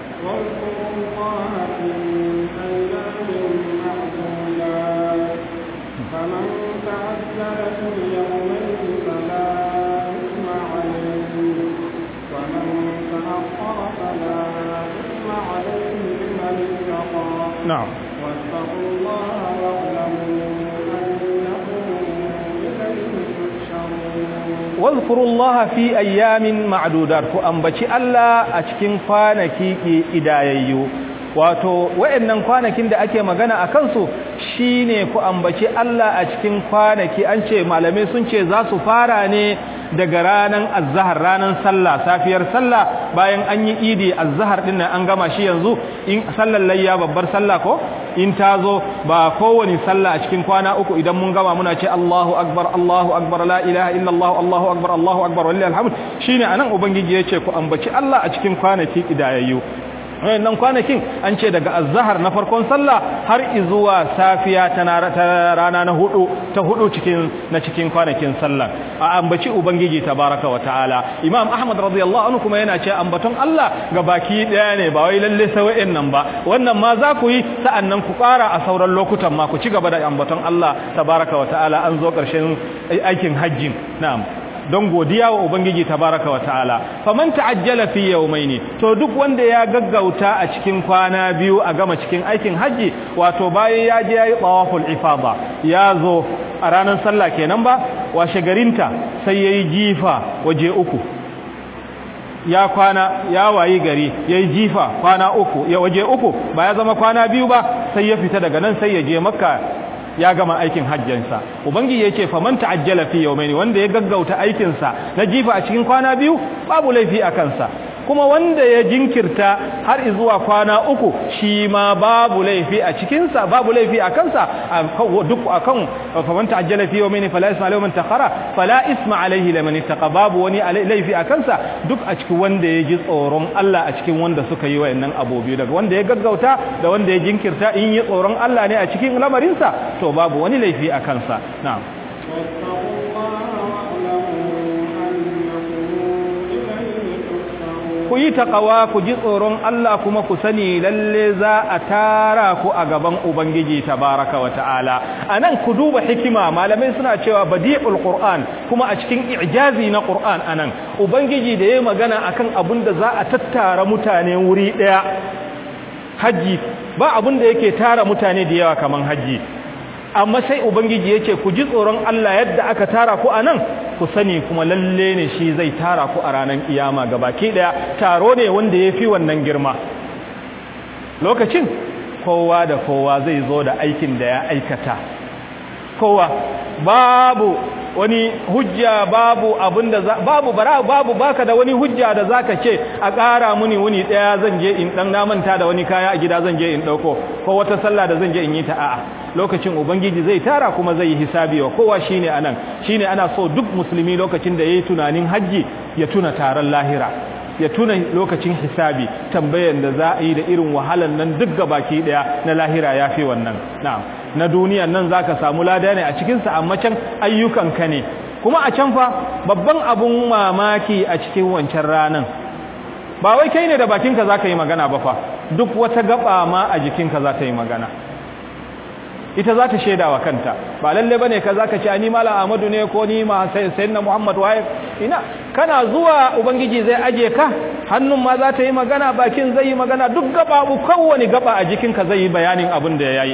نعم واتقوا الله واعلموا أنكم إليه تحشرون واذكروا الله في أيام معدودات فأنبتي الله أتكين فانكي إداييو wato wayannan kwanakin da ake magana a kansu shine ku ambaci Allah a cikin kwanaki an ce malamai sun ce za su fara ne daga ranan azhar ranan sallah safiyar sallah bayan an yi idi azhar din an gama shi yanzu in sallar layya babbar sallah ko in ta zo ba kowane sallah a cikin kwana uku idan mun gama muna ce Allahu akbar Allahu akbar la ilaha illallah Allahu akbar Allahu akbar wallahi alhamd shine anan ubangiji yace ku ambaci Allah a cikin kwanaki kidayayyu wayannan kwanakin an ce daga azhar na farkon sallah har zuwa safiya ta rana na hudu ta hudu cikin na cikin kwanakin sallah a ambaci ubangiji tabaraka wa ta'ala imam ahmad radiyallahu anhu kuma yana ce ambaton Allah ga baki daya ne ba wai lalle sai wayannan ba wannan ma za ku yi sa'annan ku ƙara a sauran lokutan ma ku ci gaba da ambaton Allah tabaraka wa ta'ala an zo ƙarshen aikin hajjin na'am don godiya wa ubangiji tabaraka wa ta'ala faman ta'ajjala fi yawmaini to duk wanda ya gaggauta a cikin kwana biyu a gama cikin aikin haji wato bayan ya je yayi tawaful ifada ya zo a ranar sallah kenan ba washe garinta sai yayi jifa waje uku ya kwana ya wayi gari yayi jifa kwana uku ya waje uku ba ya zama kwana biyu ba sai ya fita daga nan sai ya je makka ya gama aikin hajjansa ubangiji yace faman ta'ajjala fi yawmayn wanda ya gaggauta aikinsa na jifa a cikin kwana biyu babu laifi a kansa kuma wanda ya jinkirta har zuwa kwana uku shi ma babu laifi a cikinsa babu laifi a kansa duk akan faman ta'ajjala fi yawmayn fala isma alayhi man takhara fala isma alayhi liman ittaqa babu wani laifi a kansa duk a cikin wanda ya ji tsoron Allah a cikin wanda suka yi wayannan abubuwa daga wanda ya gaggauta da wanda ya jinkirta in yi tsoron Allah ne a cikin lamarinsa to babu wani laifi a kansa na'am ku yi taƙawa ku ji tsoron Allah kuma ku sani lalle za a tara ku a gaban Ubangiji tabaraka wa ta'ala a nan ku duba hikima malamai suna cewa badi'ul Qur'an kuma a cikin ijazi na Qur'an a nan Ubangiji da ya magana akan abin da za a tattara mutane wuri ɗaya hajji ba abin da yake tara mutane da yawa kaman hajji amma sai ubangiji yace ku ji tsoron Allah yadda aka tara ku anan ku sani kuma lalle ne shi zai tara ku a ranar kiyama gabaki daya taro ne wanda yafi wannan girma lokacin kowa da kowa zai zo da aikin da ya aikata kowa babu wani hujja babu abinda babu bara babu baka da wani hujja da zaka ce a ƙara muni wuni daya zan je in dan na manta da wani kaya a gida zan je in dauko ko wata sallah da zan je in yi ta a'a lokacin ubangiji zai tara kuma zai yi hisabi wa kowa shine anan shine ana so duk musulmi lokacin da yayi tunanin haji ya tuna taron lahira ya tuna lokacin hisabi tambayan da za a yi da irin wahalan nan duk gabaki daya na lahira yafi wannan na'am na duniyan nan zaka samu lada ne a cikin sa amma can ayyukan ka ne kuma a can fa babban abun mamaki a cikin wancan ranan ba wai kai ne da bakinka zaka yi magana ba fa duk wata gaba ma a jikinka za ta yi magana ita za ta shaida wa kanta ba lalle bane ka zaka ce ni malam Ahmadu ne ko ni ma sayyidina Muhammad waye ina kana zuwa ubangiji zai aje ka hannun ma za ta yi magana bakin zai yi magana duk gaba kowane gaba a jikinka zai yi bayanin abin da yayi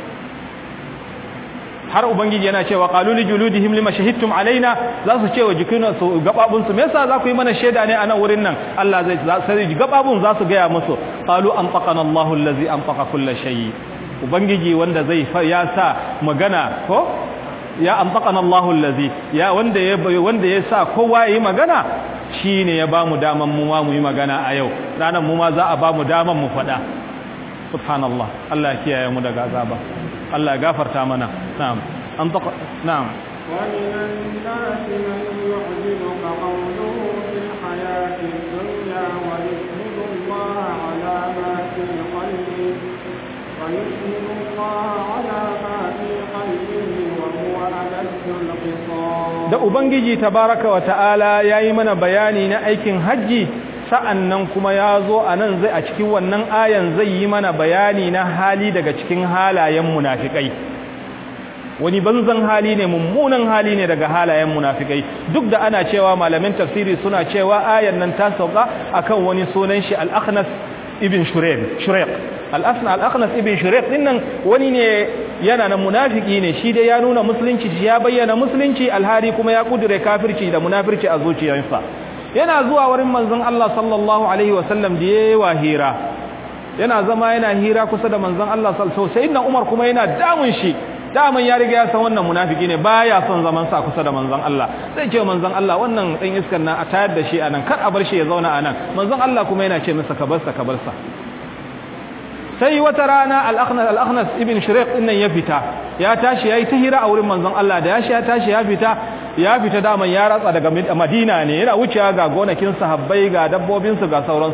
har ubangiji yana cewa qalu li juludihim lima shahidtum alaina za su ce wa jikinan su gababun su me yasa za ku yi mana shaida ne a nan wurin nan Allah zai sai gababun za su gaya musu qalu anfaqana Allahu allazi anfaqa kull shay ubangiji wanda zai ya sa magana ko ya anfaqana Allahu allazi ya wanda ya wanda ya sa kowa yi magana shine ya bamu daman mu ma mu yi magana a yau ranan mu ma za a bamu daman mu faɗa subhanallah Allah ya kiyaye mu daga azaba Allah ya gafarta mana na'am an taqa na'am ومن الناس من يعجبك قوله في الحياة الدنيا ويشهد الله على ما في قلبه ويشهد الله على ما في قلبه وهو ألد الخصام da ubangiji tabaraka wa ta'ala yayi mana bayani na aikin haji sa'annan kuma ya zo a nan zai a cikin wannan ayan zai yi mana bayani na hali daga cikin halayen munafikai wani banzan hali ne mummunan hali ne daga halayen munafikai duk da ana cewa malamin tafsiri suna cewa ayan nan ta sauka akan wani sunan shi al-akhnas ibn shurayq shurayq al-asna al-akhnas ibn shurayq dinnan wani ne yana na munafiki ne shi dai ya nuna musulunci shi ya bayyana musulunci alhari kuma ya kudure kafirci da munafirci a zuciyarsa yana zuwa wurin manzon Allah sallallahu alaihi wasallam da yayi wa hira yana zama yana hira kusa da manzon Allah sallallahu alaihi wasallam Umar kuma yana damun shi daman ya riga ya san wannan munafiki ne baya son zaman sa kusa da manzon Allah sai ce manzon Allah wannan dan iskan nan a tayar da shi anan kar a bar shi ya zauna anan manzon Allah kuma yana ce masa ka bar sa ka bar sa sai wata rana al-akhnas al-akhnas ibn shuriq din nan ya fita ya tashi yayi ta hira a wurin manzon Allah da ya shi ya tashi ya fita ya fita daman ya ratsa daga Madina ne yana wucewa ga gonakin sahabbai ga dabbobin su ga sauransu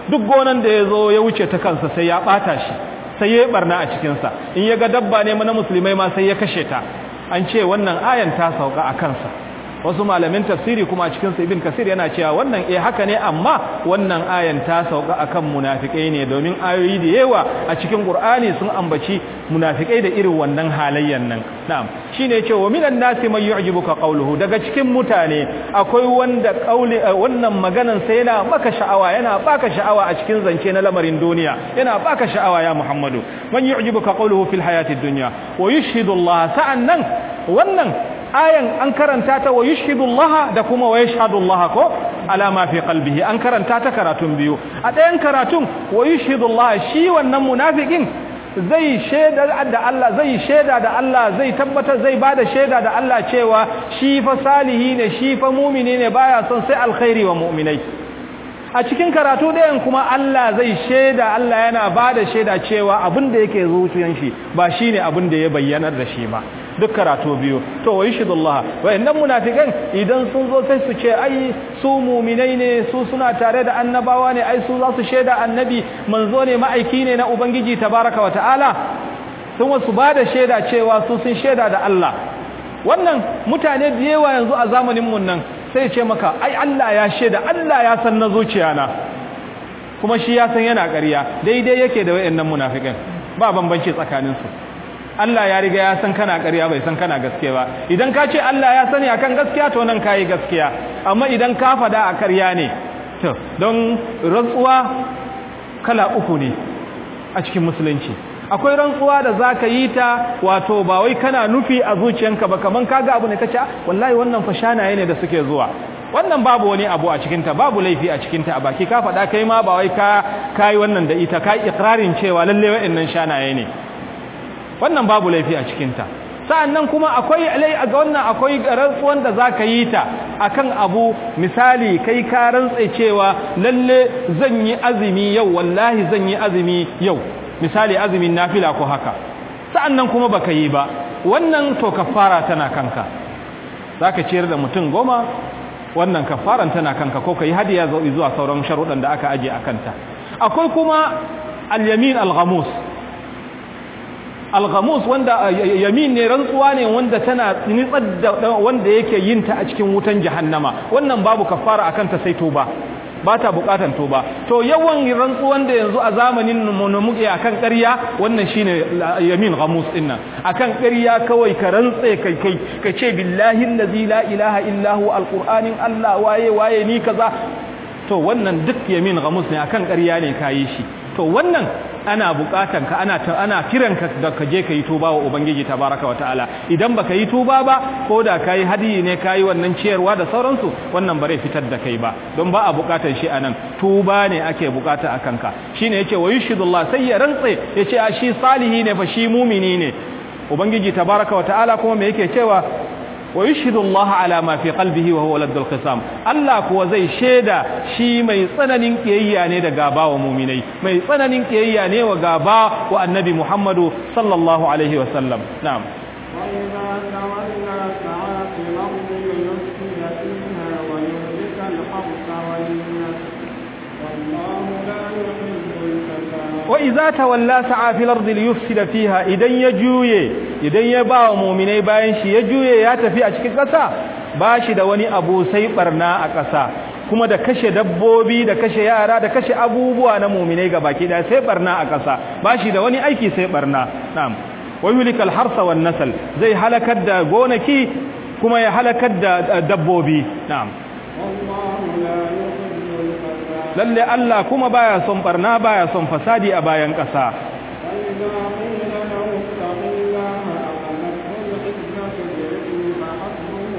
duk gonan da ya zo ya wuce ta kansa sai ya ɓata shi sai ya yi barna a cikinsa in ya ga dabba ne na musulmai ma sai ya kashe ta an ce wannan ayan ta sauka a kansa wasu malamin tafsiri kuma a cikin ibn kasir yana cewa wannan eh haka ne amma wannan ayan ta sauka akan munafikai ne domin ayoyi da yawa a cikin qur'ani sun ambaci munafikai da irin wannan halayyan nan na'am shine yace wa minan nasi man yu'jibuka qawluhu daga cikin mutane akwai wanda qauli wannan maganan sai yana maka sha'awa yana baka sha'awa a cikin zance na lamarin duniya yana baka sha'awa ya muhammadu man yu'jibuka qawluhu fil hayatid dunya wa yushhidu Allah sa'annan wannan ayan an karanta ta wa yushhidullah da kuma wa yashhadullah ko ala ma fi qalbihi an karanta ta karatun biyu a ɗayan karatun wa yushhidullah shi wannan munafikin zai shaida da Allah zai shaida da Allah zai tabbatar zai bada shaida da Allah cewa shi fa salihi ne shi fa mu'mini ne baya son sai alkhairi wa mu'minai a cikin karatu ɗayan kuma Allah zai shaida Allah yana bada shaida cewa abin da yake zuciyan shi ba shine abin da ya bayyanar da shi ba duk karatu biyu to wa yashhadullah wayannan munafikan idan sun zo sai su ce ai su mu'minai ne su suna tare da annabawa ne ai su za su shaida annabi manzo ne ma'aiki ne na ubangiji tabaraka wa ta'ala sun wasu bada shaida cewa su sun shaida da Allah wannan mutane da yawa yanzu a zamanin mun nan sai ce maka ai Allah ya shaida Allah ya san na zuciya na kuma shi ya san yana ƙarya daidai yake da wayannan munafikan ba bambanci tsakaninsu Allah ya riga ya san kana ƙarya bai san kana gaskiya ba idan ka ce Allah ya sani akan gaskiya to nan kayi gaskiya amma idan ka fada a ƙarya ne to don rantsuwa kala uku ne a cikin musulunci akwai rantsuwa da zaka yi ta wato ba wai kana nufi a zuciyanka ba kaman kaga abu ne kace wallahi wannan fa shanaye ne da suke zuwa wannan babu wani abu a cikinta babu laifi a cikinta a baki ka faɗa kai ma ba wai ka kai wannan da ita ka ikrarin cewa lalle wa'annan shanaye ne wannan babu laifi a cikinta sa'annan kuma akwai alai ga wannan akwai rantsuwan da zaka yi ta akan abu misali kai ka rantsa cewa lalle zan yi azumi yau wallahi zan yi azumi yau misali azumin nafila ko haka sa'annan kuma baka yi ba wannan to kafara tana kanka zaka ciyar da mutum goma wannan kafaran tana kanka ko kai hadiya zuwa sauran sharuɗan da aka aje akanta akwai kuma al-yamin al-ghamus alghamus wanda yamin ne rantsuwa ne wanda tana nitsar da wanda yake yin ta a cikin wutan jahannama wannan babu kafara akan ta sai toba ba ta bukatan toba to yawan rantsuwan da yanzu a zamanin mu muke akan ƙarya wannan shine yamin ghamus din nan akan ƙarya kawai ka rantse kai kai ka ce billahi allazi la ilaha illa hu alqur'anin Allah waye waye ni kaza to wannan duk yamin ghamus ne akan ƙarya ne kayi shi to wannan ana bukatan ka ana ana kiran ka da ka je ka yi tuba wa ubangiji tabaraka wa ta'ala idan baka yi tuba ba ko da kai hadiyi ne kai wannan ciyarwa da sauransu wannan bare fitar da kai ba don ba a bukatan shi anan tuba ne ake bukata akan ka shine yace wa yushidullah sai ya rantse yace a shi salihi ne fa shi mumini ne ubangiji tabaraka wa ta'ala kuma me yake cewa wa yushhidu Allah ala ma fi qalbihi wa huwa ladul qisam Allah kuwa zai sheda shi mai tsananin kiyayya ne da gaba wa mu'minai mai tsananin kiyayya ne wa gaba wa annabi Muhammadu sallallahu alaihi wa sallam na'am وإذا تولى سعى في الأرض ليفسد فيها ويهلك الحرث والنسل والله لا يحب الفساد wa iza tawalla sa'a fil ardi liyufsida fiha idan ya juye idan ya ba wa mu'minai bayan shi ya juye ya tafi a cikin ƙasa ba shi da wani abu sai barna a ƙasa kuma da kashe dabbobi da kashe yara da kashe abubuwa na mu'minai baki da sai barna a ƙasa ba shi da wani aiki sai barna na'am wa yulikal harsa wan nasl zai halakar da gonaki kuma ya halakar da dabbobi na'am والله لا يحب الفساد lalle Allah kuma baya son barna baya son fasadi a bayan ƙasa فإذا قيل له اتق الله أخذته العزة بالإثم فحسبه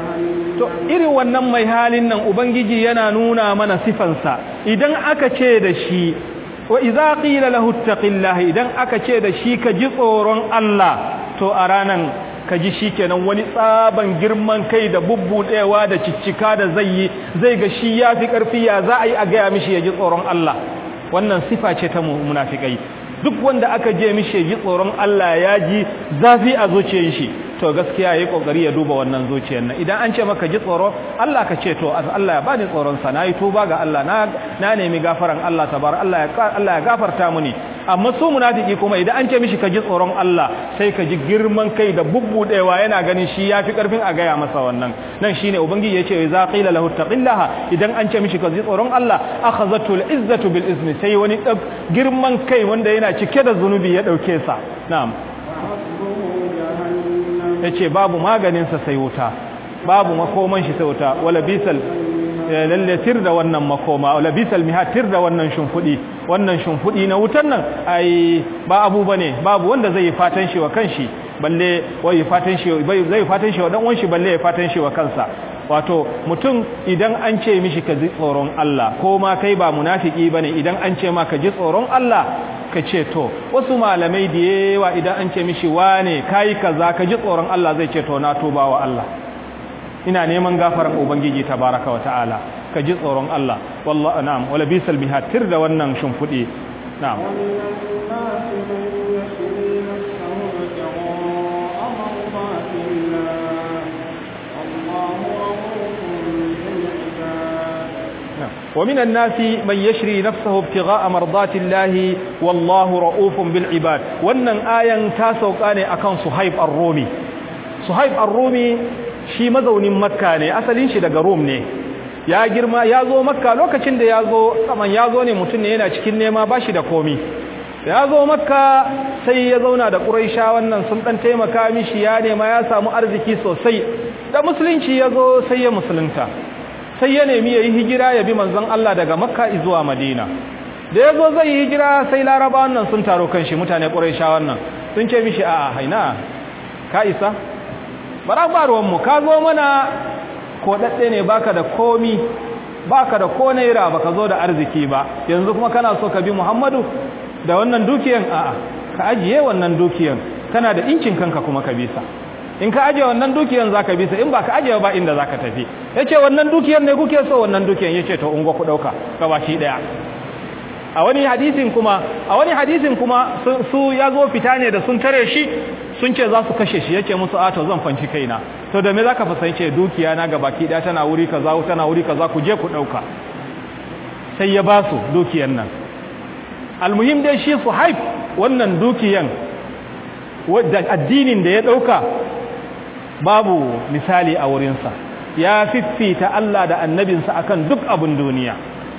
to جهنم irin wannan mai halin nan ubangiji yana nuna mana sifansa idan aka ce da shi wa idza qila lahu ittaqillaha idan aka ce da shi ka ji tsoron Allah to a ranan ka ji shikenan wani tsaban girman kai da bubbudewa da ciccika da zai yi zai ga shi yafi karfi ya za a yi a gaya mishi ya ji tsoron Allah wannan sifa ce ta mu- munafikai duk wanda aka je mishi ya ji tsoron Allah ya ji zafi a zuciyar shi to gaskiya yayi kokari ya duba wannan zuciyar nan idan an ce maka ji tsoro Allah ka ce to Allah ya bani tsoron sa nayi tuba ga Allah na na nemi gafaran Allah tabar Allah ya Allah ya gafarta muni amma su munafiki kuma idan an ce mishi ka ji tsoron Allah sai ka ji girman kai da bubbudewa yana ganin shi yafi karfin a gaya masa wannan nan shine ubangiji yace za qila lahu taqillaha idan an ce mishi ka ji tsoron Allah akhazatu al-izzatu bil izni sai wani girman kai wanda yana cike da zunubi ya dauke sa na'am yace babu maganin sa sai wuta babu makoman shi sai wuta wala bisal lalle tir da wannan makoma wala bisal mihatir da wannan shimfudi wannan shimfudi na wutan nan ai ba abu bane babu wanda zai fatan shi wa kanshi balle wai fatan shi zai fatan shi wa dan uwan shi balle ya fatan shi wa kansa wato mutum idan an ce mishi ka ji tsoron Allah ko ma kai ba munafiki bane idan an ce ma ka ji tsoron Allah ka ce to wasu malamai da yawa idan an ce mishi wane kai kaza ka ji tsoron Allah zai ce to na tuba wa Allah ina neman gafaran ubangiji tabaraka wa ta'ala ka ji tsoron Allah wallahi na'am wala bisal mihatir da wannan shimfudi na'am ومن الناس من يشري نفسه ابتغاء مرضات الله والله رؤوف بالعباد wannan ayan ta sauka ne akan Suhaib ar-Rumi Suhaib ar-Rumi shi mazaunin Makka ne asalin shi daga Rum ne ya girma ya zo Makka lokacin da ya zo kaman ya zo ne mutum ne yana cikin nema bashi da komi ya zo Makka sai ya zauna da Quraisha wannan sun dan taimaka mishi ya nema ya samu arziki sosai da musulunci ya zo sai ya musulunta sai ya nemi ya yi hijira ya bi manzon Allah daga makka zuwa madina da ya zo zai yi hijira sai laraba wannan sun taro kan shi mutane ƙuraisha wannan sun ce mishi a haina ka isa bara ba ruwanmu ka zo mana koɗaɗɗe ne baka da komi baka da ko naira baka zo da arziki ba yanzu kuma kana so ka bi muhammadu da wannan dukiyan a'a ka ajiye wannan dukiyan kana da incin kanka kuma ka bisa in ka ajiye wannan dukiyan zaka bisa in ba ka ajiye ba inda zaka tafi yace wannan dukiyan ne kuke so wannan dukiyan yace to ungo ku dauka gabashi daya a wani hadisin kuma a wani hadisin kuma su ya zo fita ne da sun tare shi sun ce za su kashe shi yace musu a to zan fanci kaina to da me zaka fasance dukiya na gabaki daya tana wuri kaza tana wuri kaza ku je ku dauka sai ya ba su dukiyan nan almuhim dai shi suhaib wannan dukiyan wadda addinin da ya dauka babu misali a wurinsa ya fiffita Allah da annabinsa akan duk abin duniya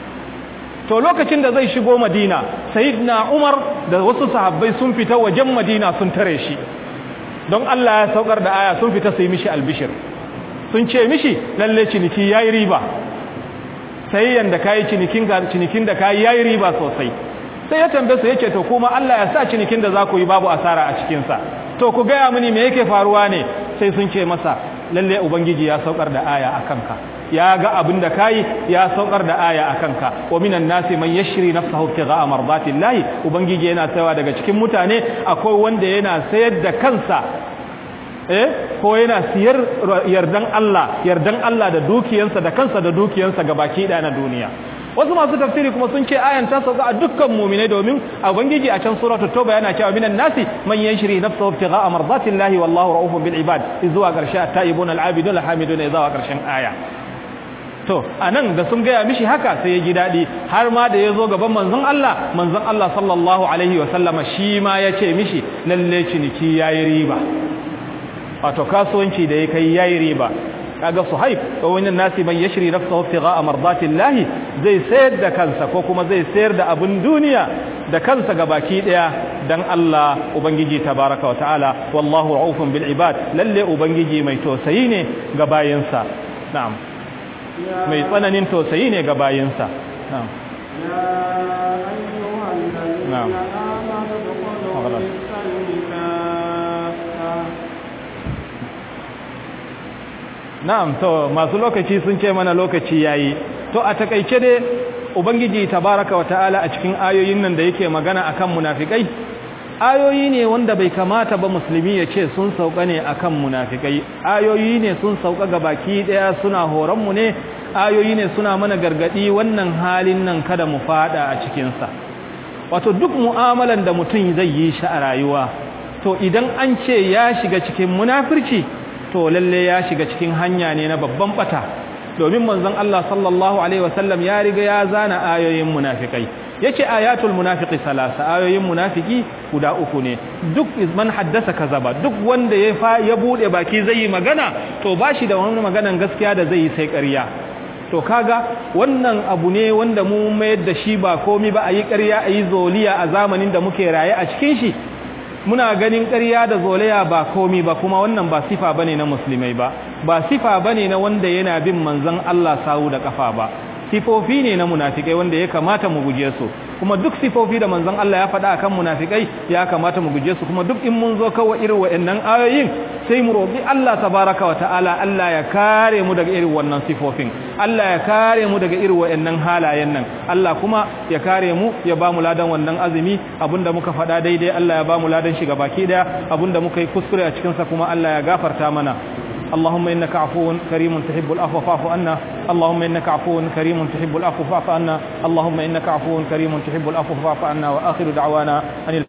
to lokacin da zai shigo madina sayyidina umar da wasu sahabbai sun fita wajen madina sun tare shi don Allah ya saukar da aya sun fita su yi mishi albishir sun ce mishi lalle ciniki yayi riba sai yanda kai cinikin ga cinikin da kai yayi riba sosai sai ya tambaye su yace to kuma Allah ya sa cinikin da za ku yi babu asara a cikin sa to ku gaya mini me yake faruwa ne sai sun ce masa lalle ubangiji ya saukar da aya akan ka ya ga abin da kai ya saukar da aya akan ka wa minan nasi man yashri nafsahu ibtigha'a mardatillahi ubangiji yana tsayawa daga cikin mutane akwai wanda yana sayar da kansa eh ko yana siyar yardan Allah yardan Allah da dukiyansa da kansa da dukiyansa gabaki ɗaya na duniya wasu masu tafsiri kuma sun ce ayan ta sauka a dukkan mu'minai domin ubangiji a can suratu tauba yana cewa minan nasi man yanshiri nafsahu ibtigha'a mardatillahi wallahu ra'ufun bil ibad zuwa karshe at-taibun al-abidun al-hamidun zuwa karshen aya to anan da sun gaya mishi haka sai ya ji dadi har ma da yazo gaban manzon Allah manzon Allah sallallahu alaihi wa sallama shi ma ya ce mishi lalle ciniki yayi riba wato kasuwanci da ya kai yayi riba kaga suhaib ko wani nasi man yashri nafsahu ibtigha'a mardatillahi zai sayar da kansa ko kuma zai sayar da abun duniya da kansa gabaki daya dan Allah ubangiji tabaraka wa ta'ala wallahu ra'ufun bil ibad lalle ubangiji mai tausayi ne ga bayinsa na'am mai tsananin tausayi ne ga bayinsa na'am يا أيها الذين نعم. آمنوا ادخلوا أغلب. في السلم كافة na'am to masu lokaci sun ce mana lokaci yayi to a takeice dai ubangiji tabaraka wa ta'ala a cikin ayoyin nan da yake magana akan munafikai ayoyi ne wanda bai kamata ba musulmi ya ce sun sauka ne akan munafikai ayoyi ne sun sauka ga baki daya suna horon mu ne ayoyi ne suna mana gargadi wannan halin nan kada mu fada a cikin sa wato duk mu'amalan da mutum zai yi shi a rayuwa to idan an ce ya shiga cikin munafirci to lalle ya shiga cikin hanya ne na babban bata domin manzon Allah sallallahu alaihi wasallam ya riga ya zana ayoyin munafikai yace ayatul munafiqi salasa ayoyin munafiki guda uku ne duk man haddasa kazaba duk wanda ya fa ya bude baki zai yi magana to bashi da wani maganan gaskiya da zai yi sai ƙarya to kaga wannan abu ne wanda mu mayar da shi ba komi ba a yi ƙarya a yi zoliya a zamanin da muke raye a cikin shi muna ganin ƙarya da zolaya ba komi ba kuma wannan ba sifa bane na musulmai ba ba sifa bane na wanda yana bin manzon Allah sawu da kafa ba sifofi ne na munafikai wanda ya kamata mu guje su kuma duk sifofi da manzon Allah ya faɗa akan munafikai ya kamata mu guje su kuma duk in mun zo kawai irin waɗannan ayoyin sai mu roƙi Allah tabaraka wa ta'ala Allah ya kare mu daga irin wannan sifofin Allah ya kare mu daga irin waɗannan halayen nan Allah kuma ya kare mu ya ba mu ladan wannan azumi abinda muka faɗa daidai Allah ya ba mu ladan shi baki daya abinda muka yi kuskure a cikin sa kuma Allah ya gafarta mana اللهم إنك عفو كريم تحب العفو فاعف عنا اللهم إنك عفو كريم تحب العفو فاعف عنا اللهم إنك عفو كريم تحب العفو فاعف عنا وآخر دعوانا أن